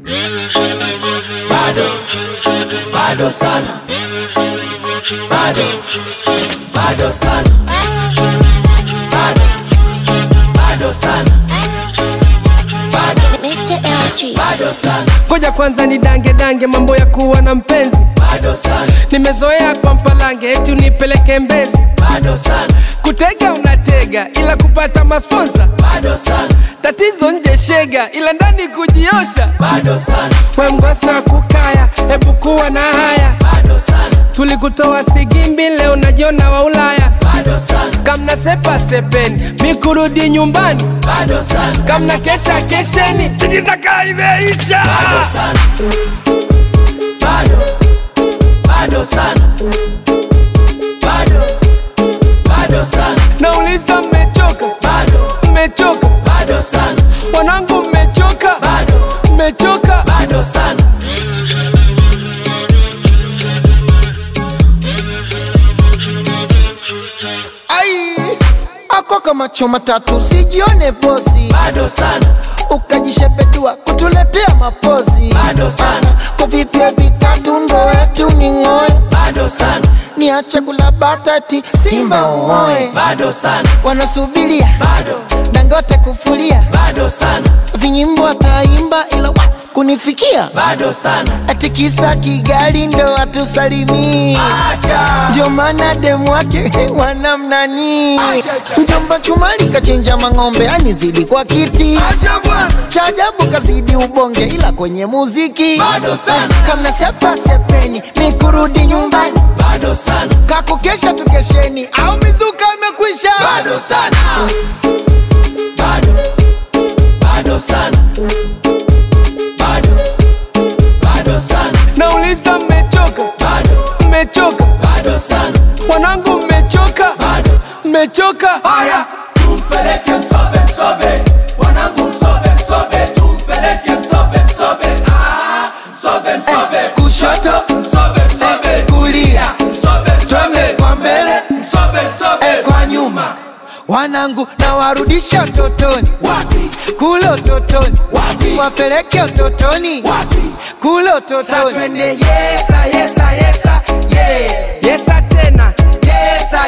bado bado sana bado bado sana bado bado sana bado Mr. LG. bado sana Ngoja kwanza ni dange dange mambo ya kuwa na mpenzi bado sana nimezoea kwa mpalange eti unipeleke mbezi bado sana kutega unatega ila kupata masponsa bado sana tatizo nje shega ila ndani kujiosha bado sana we mgosa kukaya hebu kuwa na haya bado sana tulikutoa sigimbi leo najiona wa ulaya bado sana kamna sepa sepeni mikurudi nyumbani bado sana kamna kesha kesheni tijizaka imeisha bado sana bado bado sana bado bado sana nauliza mmechoka bado mmechoka bado sana wanangu mmechoka bado mmechoka bado sana ai ako kama choma tatu usijione posi bado sana ukajishepedua kutuletea mapozi Bado sana. kwa vipya vitatu ndo wetu ni ng'oe bado sana niache kula batati simba uoe bado sana wanasubiria bado dangote kufulia bado sana vinyimbo ataimba ila wa kunifikia bado sana ati kisa kigali ndo atusalimii acha ndio maana demu wake wanamnani mjomba chumali kachinja mang'ombe anizidi kwa kiti acha bwana cha ajabu kazidi ubonge ila kwenye muziki bado sana kamna sepa sepeni ni kurudi nyumbani bado sana kakukesha tukesheni au mizuka imekwisha bado sana bado bado sana bado bado sana nauliza mmechoka bado mmechoka bado sana wanangu mmechoka bado mmechoka haya tumpeleke msobe msobe wanangu msobe msobe tumpeleke msobe msobe ah msobe msobe kushoto msobe msobe kulia msobe twende msobe kwa mbele msobe msobe kwa nyuma wanangu na warudisha utotoni wapi kule utotoni Wapi? wapeleke utotoni wapi kule Sa utotoni twende yesa yesa yesa yeah yesa tena yesa